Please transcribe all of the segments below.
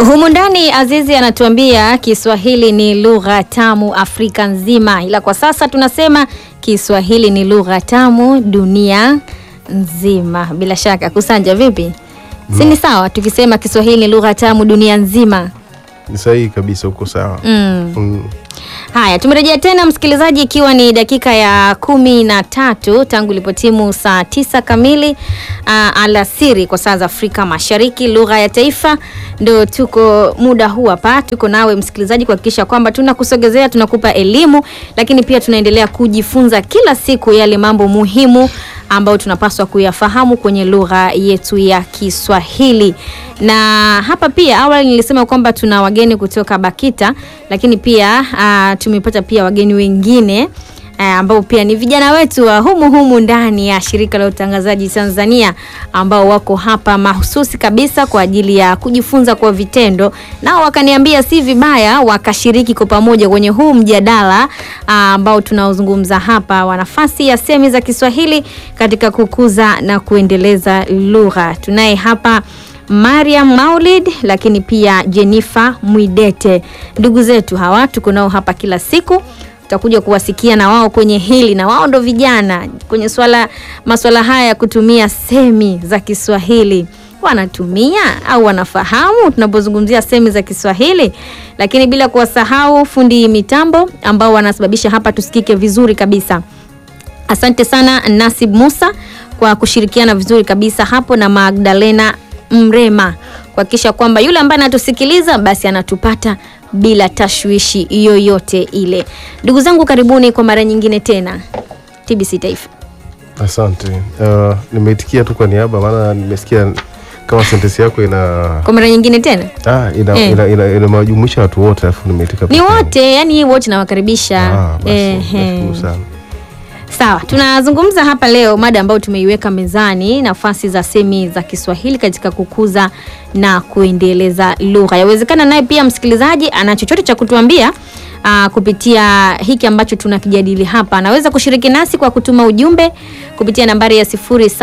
Humu ndani Azizi anatuambia Kiswahili ni lugha tamu Afrika nzima, ila kwa sasa tunasema Kiswahili ni lugha tamu dunia nzima. Bila shaka Kusanja, vipi? Si ni sawa tukisema Kiswahili ni lugha tamu dunia nzima? Ni sahihi kabisa, uko sawa. Mm. Mm. Haya, tumerejea tena msikilizaji, ikiwa ni dakika ya kumi na tatu tangu ilipotimu saa tisa kamili uh, alasiri kwa saa za Afrika Mashariki. Lugha ya taifa ndo tuko muda huu hapa, tuko nawe msikilizaji kuhakikisha kwamba tunakusogezea, tunakupa elimu, lakini pia tunaendelea kujifunza kila siku yale mambo muhimu ambayo tunapaswa kuyafahamu kwenye lugha yetu ya Kiswahili. Na hapa pia awali nilisema kwamba tuna wageni kutoka BAKITA, lakini pia uh, tumepata pia wageni wengine uh, ambao pia ni vijana wetu wa humu humu ndani ya shirika la utangazaji Tanzania ambao wako hapa mahususi kabisa kwa ajili ya kujifunza kwa vitendo, nao wakaniambia si vibaya wakashiriki kwa pamoja kwenye huu mjadala uh, ambao tunaozungumza hapa wa nafasi ya semi za Kiswahili katika kukuza na kuendeleza lugha. Tunaye hapa Mariam Maulid lakini pia Jennifer Mwidete. Ndugu zetu hawa tuko nao hapa kila siku, tutakuja kuwasikia na wao kwenye hili, na wao ndo vijana kwenye swala maswala haya ya kutumia semi za Kiswahili wanatumia au wanafahamu tunapozungumzia semi za Kiswahili, lakini bila kuwasahau fundi mitambo ambao wanasababisha hapa tusikike vizuri kabisa. Asante sana Nasib Musa kwa kushirikiana vizuri kabisa hapo na Magdalena Mrema kuhakikisha kwamba yule ambaye anatusikiliza basi anatupata bila tashwishi yoyote ile. Ndugu zangu, karibuni kwa mara nyingine tena TBC Taifa. Asante. Uh, nimeitikia tu kwa niaba, maana nimesikia kama sentensi yako ina Kwa mara nyingine tena ah, ina, Eh. ina, ina, inawajumuisha watu wote, alafu nimeitika ni peke yangu. wote, yani wote nawakaribisha. Ah, basi Ehe. nashukuru sana. Sawa, tunazungumza hapa leo mada ambayo tumeiweka mezani, nafasi za semi za Kiswahili katika kukuza na kuendeleza lugha. Yawezekana naye pia msikilizaji ana chochote cha kutuambia aa, kupitia hiki ambacho tunakijadili hapa. Anaweza kushiriki nasi kwa kutuma ujumbe kupitia nambari ya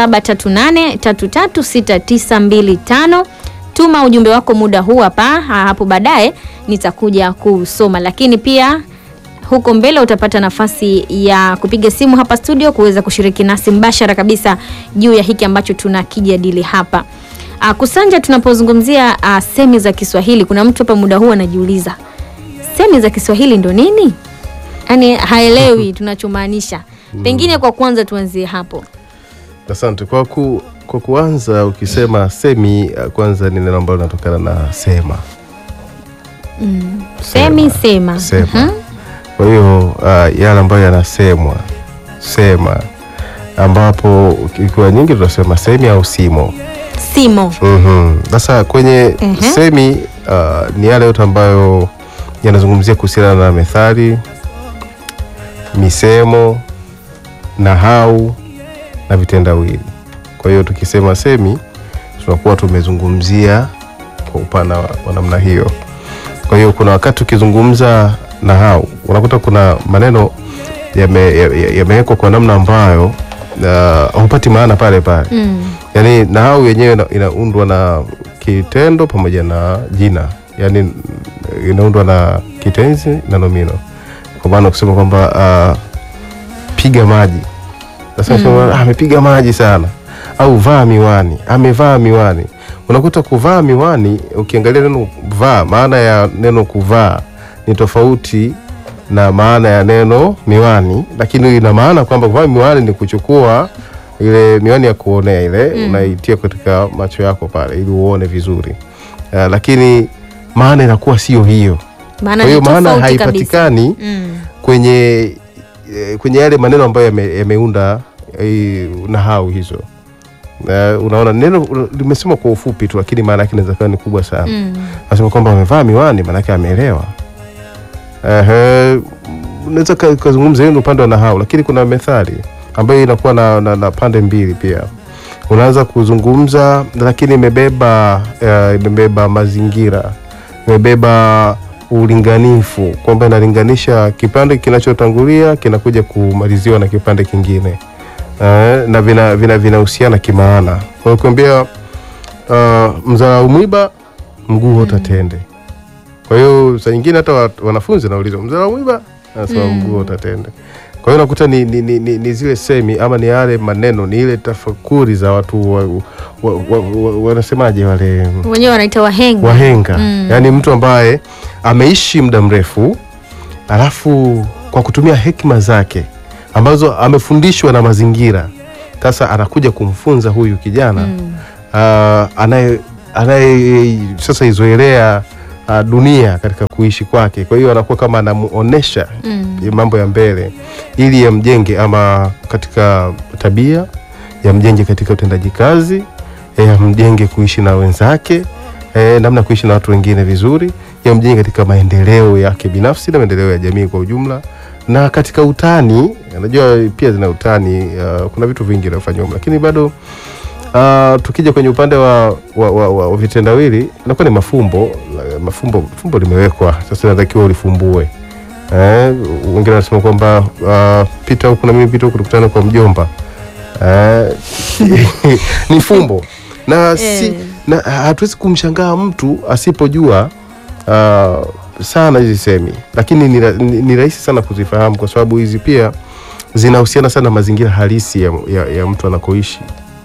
0738336925. Tuma ujumbe wako muda huu hapa, ha- hapo baadaye nitakuja kusoma, lakini pia huko mbele utapata nafasi ya kupiga simu hapa studio kuweza kushiriki nasi mbashara kabisa juu ya hiki ambacho tunakijadili hapa. Uh, Kusanja, tunapozungumzia uh, semi za Kiswahili, kuna mtu hapa muda huu anajiuliza semi za Kiswahili ndo nini? Yaani haelewi tunachomaanisha. Pengine kwa kwanza tuanzie hapo. Asante kwa ku, kwa kuanza ukisema semi, uh, kwanza ni neno ambalo linatokana na sema Semi sema. sema. Mhm. Kwa hiyo uh, yale ambayo yanasemwa sema, ambapo ikiwa nyingi tunasema semi au simo. Simo. Mhm. Sasa kwenye Mhm. semi uh, ni yale yote ambayo yanazungumzia kuhusiana na methali, misemo, nahau na vitendawili. Kwa hiyo tukisema semi tunakuwa tumezungumzia kwa upana wa wa namna hiyo. Kwa hiyo kuna wakati ukizungumza nahau unakuta kuna maneno yame- ya- ya- yamewekwa kwa namna ambayo uh, hupati maana pale pale Mm. yaani nahau yenyewe ina- inaundwa na kitendo pamoja na jina, yaani inaundwa na kitenzi na nomino. Kwa maana kusema kwamba ah, piga maji, sasa mm. amepiga maji sana, au vaa miwani, amevaa miwani. Unakuta kuvaa miwani, ukiangalia neno vaa, maana ya neno kuvaa ni tofauti na maana ya neno miwani, lakini ina maana kwamba kuvaa miwani ni kuchukua ile miwani ya kuonea ile Mm. unaitia katika macho yako pale ili uone vizuri. Uh, lakini maana inakuwa sio hiyo. Maana Kwa hiyo ni maana tofauti kabisa. haipatikani Mm. kwenye eh, kwenye yale maneno ambayo yame- yameunda eh, nahau hizo. Uh, unaona neno limesemwa kwa ufupi tu, lakini maana yake inaweza kuwa ni kubwa sana. Mm. Nasema kwamba amevaa miwani, maanake ameelewa. Ehe, unaweza ka- kazungumza hiyo ni upande wa nahau, lakini kuna methali ambayo inakuwa na, na, na pande mbili pia. Unaanza kuzungumza lakini imebeba eh, imebeba mazingira, imebeba ulinganifu, kwamba inalinganisha kipande kinachotangulia kinakuja kumaliziwa na kipande kingine eh, na vinahusiana vina, vinahusiana kimaana. Kwa hiyo kuambia uh, mzarau mwiba mguu wote atende. Kwa hiyo saa nyingine hata wa- wanafunzi nauliza mzee wa mwiba anasema Mm. mguu wote atende. Kwa hiyo nakuta ni, ni, ni, ni, ni zile semi ama ni yale maneno ni ile tafakuri za watu wa, wa, wa, wa, wanasemaje wale wenyewe wanaita wahenga wahenga Mm. yaani mtu ambaye ameishi muda mrefu alafu kwa kutumia hekima zake ambazo amefundishwa na mazingira sasa anakuja kumfunza huyu kijana Mm. ah, anaye anaye sasa izoelea ah, dunia katika kuishi kwake kwa hiyo anakuwa kama anamuonesha Mm. mambo ya mbele ili yamjenge ama katika tabia yamjenge katika utendaji kazi eh, yamjenge kuishi na wenzake eh, namna ya kuishi na watu wengine vizuri yamjenge katika maendeleo yake binafsi na maendeleo ya jamii kwa ujumla na katika utani najua pia zina utani uh, kuna vitu vingi vinafanywa lakini bado uh, tukija kwenye upande wa, wa, wa, wa, wa vitendawili inakuwa ni mafumbo La- mafumbo fumbo limewekwa sasa inatakiwa ulifumbue Eh, wengine wanasema kwamba uh, pita huku na mimi pita huku tukutane kwa mjomba eh, ni fumbo na, si, Eh. na hatuwezi kumshangaa mtu asipojua uh, sana hizi semi, lakini ni, ra- ni, ni rahisi sana kuzifahamu kwa sababu hizi pia zinahusiana sana na mazingira halisi ya, ya, ya mtu anakoishi.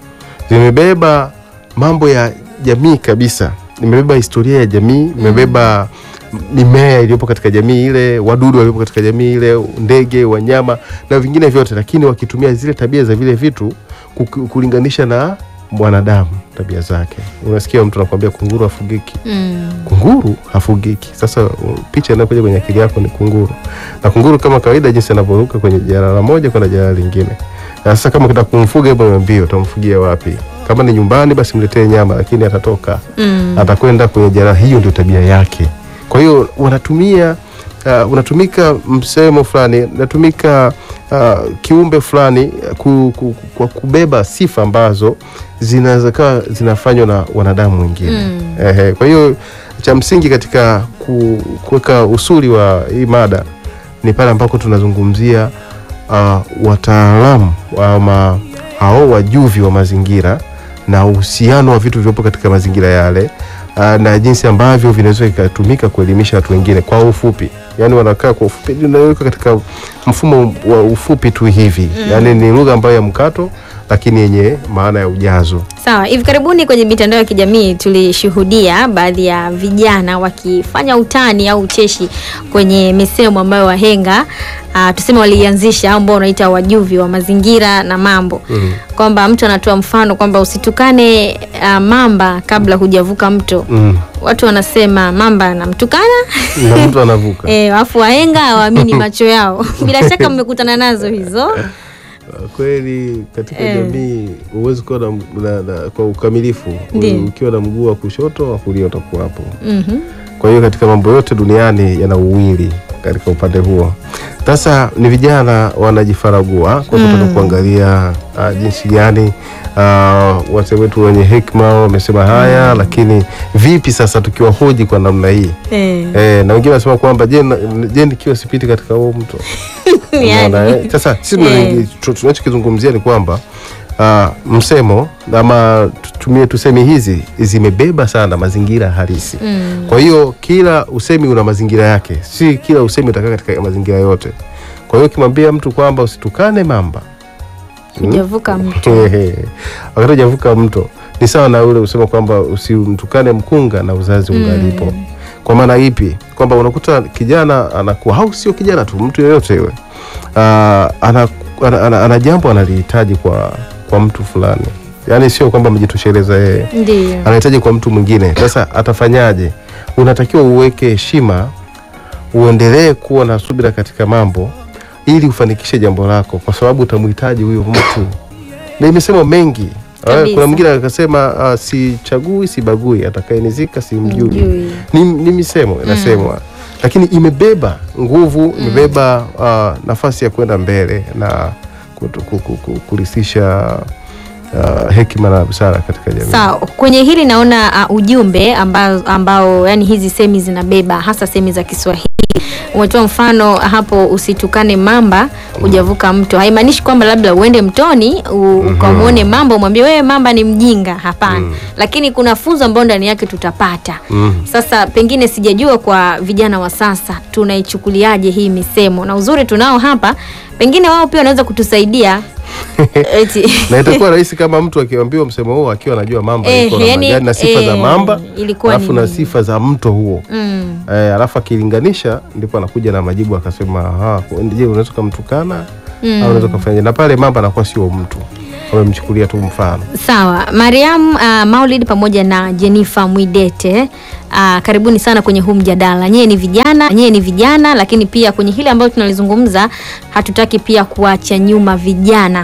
Zimebeba mambo ya jamii kabisa, nimebeba historia ya jamii, nimebeba mimea iliyopo katika jamii ile, wadudu waliopo katika jamii ile, ndege, wanyama na vingine vyote, lakini wakitumia zile tabia za vile vitu kuku- kulinganisha na mwanadamu tabia zake. Unasikia mtu anakuambia kunguru hafugiki Mm. kunguru hafugiki. Sasa uh, picha inayokuja kwenye akili yako ni kunguru, na kunguru kama kawaida, jinsi anavyoruka kwenye jalala moja kwenda jalala lingine. Na sasa kama kitaka kumfuga, hebu niambie, utamfugia wapi? Kama ni nyumbani, basi mletee nyama, lakini atatoka Mm. atakwenda kwenye jalala. Hiyo ndio tabia yake. Kwa hiyo wanatumia uh, unatumika msemo fulani, unatumika uh, kiumbe fulani ku, ku, kwa kubeba sifa ambazo zinaweza kawa zinafanywa na wanadamu wengine Mm. Ehe, kwa hiyo cha msingi katika ku- kuweka usuli wa hii mada ni pale ambako tunazungumzia uh, wataalamu ama hao wajuvi wa mazingira na uhusiano wa vitu vilivyopo katika mazingira yale uh, na jinsi ambavyo vinaweza vikatumika kuelimisha watu wengine kwa ufupi. Yani wanakaa kwa ufupi, inaweka katika mfumo wa ufupi tu hivi mm. Yani ni lugha ambayo ya mkato lakini yenye maana ya ujazo. Sawa, hivi karibuni kwenye mitandao ya kijamii tulishuhudia baadhi ya vijana wakifanya utani au ucheshi kwenye misemo ambayo wahenga uh, tuseme waliianzisha au ambao unaita wajuvi wa mazingira na mambo Mm. kwamba mtu anatoa mfano kwamba usitukane uh, mamba kabla hujavuka mto. Mm. Watu wanasema mamba anamtukana na mtu anavuka eh, alafu wahenga hawaamini macho yao. Bila shaka mmekutana nazo hizo. Uh, kweli katika Eh. jamii huwezi kuwa na, na, na, kwa ukamilifu Ndiyo. ukiwa na mguu wa kushoto wa kulia utakuwa hapo. Mhm. Kwa hiyo katika mambo yote duniani yana uwili katika upande huo. Sasa ni vijana wanajifaragua kwa kutaka kuangalia uh, jinsi gani uh, wazee wetu wenye hekima wamesema haya, lakini vipi sasa tukiwahoji kwa namna hii Eh. eh, na wengine wanasema kwamba je, na- je nikiwa sipiti katika huo mto Unaona, Yani. eh? Sasa sisi Eh. tunaingi- tu- tunachokizungumzia ni kwamba ah, msemo ama tutumie tusemi hizi zimebeba sana mazingira halisi. Mm. Kwa hiyo kila usemi una mazingira yake, si kila usemi utakaa katika mazingira yote. Kwa hiyo ukimwambia mtu kwamba usitukane mamba Hujavuka mto. Ehe. wakati hujavuka mto ni sawa na ule usema kwamba usimtukane mkunga na uzazi ungalipo. Kwa maana ipi? Kwamba unakuta kijana anakuwa au sio kijana tu, mtu yeyote yule Ah, ana, ana, ana, ana jambo analihitaji kwa, kwa mtu fulani, yaani sio kwamba amejitosheleza yeye Ndio. anahitaji kwa mtu mwingine. Sasa atafanyaje? Unatakiwa uweke heshima, uendelee kuwa na subira katika mambo ili ufanikishe jambo lako, kwa sababu utamhitaji huyo mtu. Na imesema mengi. Ah, Kabisa. Kuna mwingine akasema uh, sichagui sibagui, atakayenizika simjui. Mjui. Ni, ni misemo inasemwa lakini imebeba nguvu, imebeba uh, nafasi ya kwenda mbele na kutu- ku- ku- ku- kurithisha uh, hekima na busara katika jamii. Sawa, kwenye hili naona uh, ujumbe ambao, ambao yani hizi semi zinabeba hasa semi za Kiswahili. Umetoa mfano hapo, usitukane mamba hujavuka mto. Haimaanishi kwamba labda uende mtoni u- ukamwone mamba umwambie wewe mamba ni mjinga, hapana. Lakini kuna funzo ambao ndani yake tutapata. Mm. Sasa pengine sijajua kwa vijana wa sasa tunaichukuliaje hii misemo, na uzuri tunao hapa, pengine wao pia wanaweza kutusaidia eti na itakuwa rahisi kama mtu akiambiwa msemo huo akiwa anajua mamba Eh, iko na yani, majani na sifa za eh, mamba ilikuwa alafu ni- na sifa za mto huo mm. eh, alafu akilinganisha ndipo anakuja na majibu akasema, aha, je, unaweza ukamtukana au unaweza ukafanya na pale mamba anakuwa sio mtu, amemchukulia tu mfano. Sawa, Mariam uh, Maulid pamoja na Jennifer Mwidete uh, karibuni sana kwenye huu mjadala. Nyie ni vijana, nyie ni vijana, lakini pia kwenye hili ambayo tunalizungumza hatutaki pia kuacha nyuma vijana